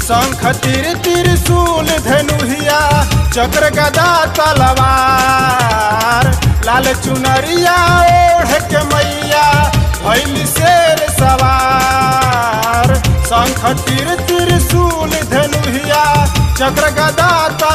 शंख तिर त्रिशूल धनुहिया चक्र गदा तलवार लाल चुनरिया ओढ़ के मैया भैली शेर सवार शंख तिर त्रिशूल धनुहिया चक्र गदा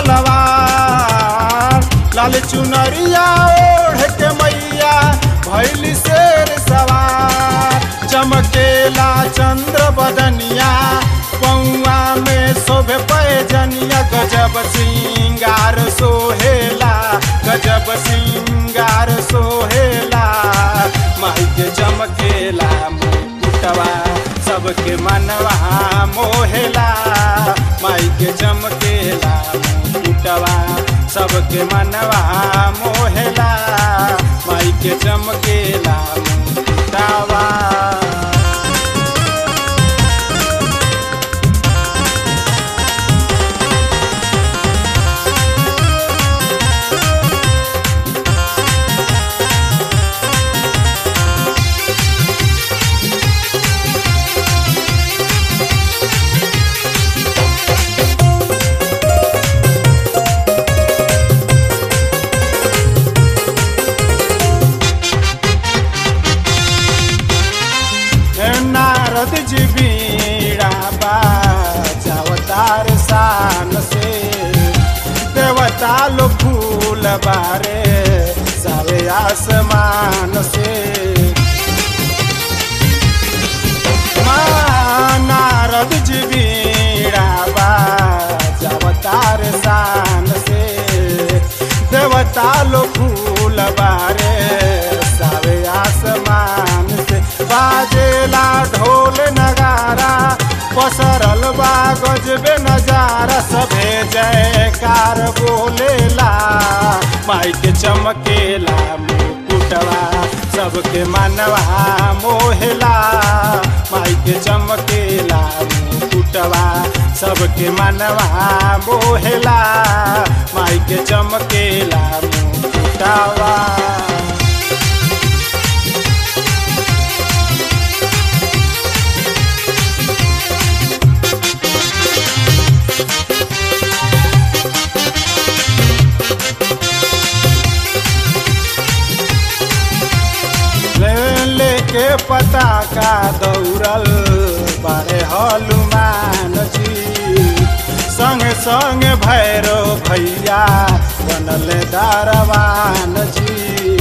तलवार लाल चुनरिया ओढ़ के मैया भैली शेर सवार चमकेला चंद्र बदनिया पौआ में शोभे पैजनिया गजब सिंगार सोहेला गजब सिंगार सोहेला माई के चमकेला मुकुटवा सबके मनवा मोहेला माई के चमकेला मुकुटवा सबके मनवा मोहेला माई के चमकेला मुकुटवा नारद जी बीड़ा बाजावतार शान से देवता लो फूल बारे सारे आसमान से माँ नारद जी बीड़ा बाजावतार शान से देवता लो फूल बारे सारे आसमान से बाजेला ढोल नगारा पसरल बा गजबे नजारा सभे जयकार बोलेला माई के चमकेला मुकुटवा सबके मनवा मोहेला माई के चमकेला मुकुटवा सबके मनवा मोहेला माई के चमकेला मुकुटवा लेके पता का दौड़ल बारे हनुमान जी संग संग भैरो भैया बनल दारवान जी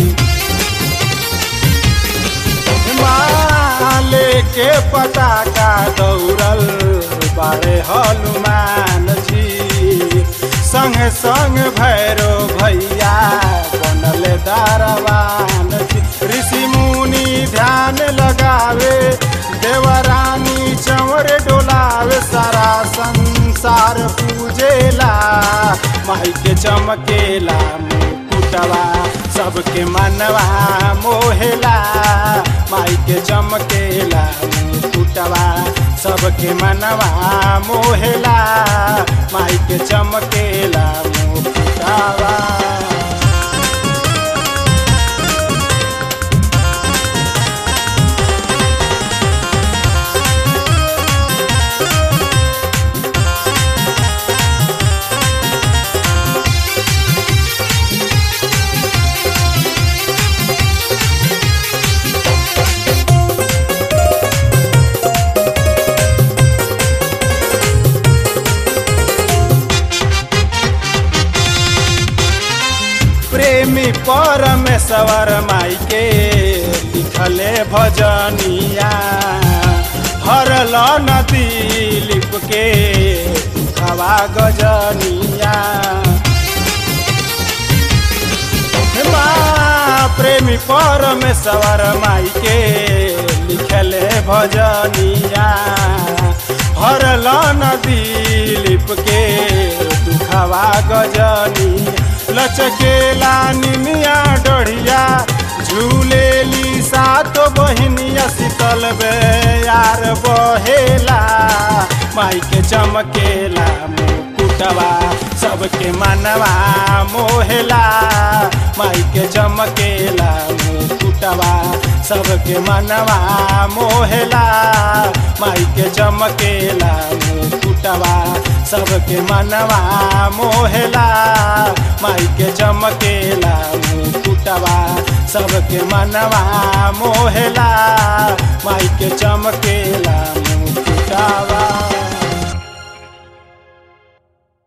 माँ लेके पता का दौड़ल बारे हनुमान जी संग संग भैरो भैया बनल दारवान जी ऋषि मुनि ध्यान लगावे देवरानी चंवर डोलावे सारा संसार पूजेला माई के चमकेला मुकुटवा सबके मनवा मोहेला माई के चमकेला मुकुटवा सबके मनवा मोहेला माई के चमकेला मुकुटवा प्रेमी परमेश्वर माई के लिखले भजनिया हरल नदी लिप के हवा गजनिया माँ प्रेमी परमेश्वर माई के लिखले भजनिया हरल नदी लिप के दुखवा गजनी लचकेला निमिया डढ़िया झूलेली सात बहिनिया शीतल बे यार बहेला माई के चमकेला मुकुटवा सबके मनवा मोहेला माई के चमकेला मुकुटवा सबके मनवा मोहेला माई के चमकेला मुकुटवा सबके मनवा मोहेला माई के चमकेला मुकुटवा सबके मनवा मोहेला माई के चमकेला मुकुटवा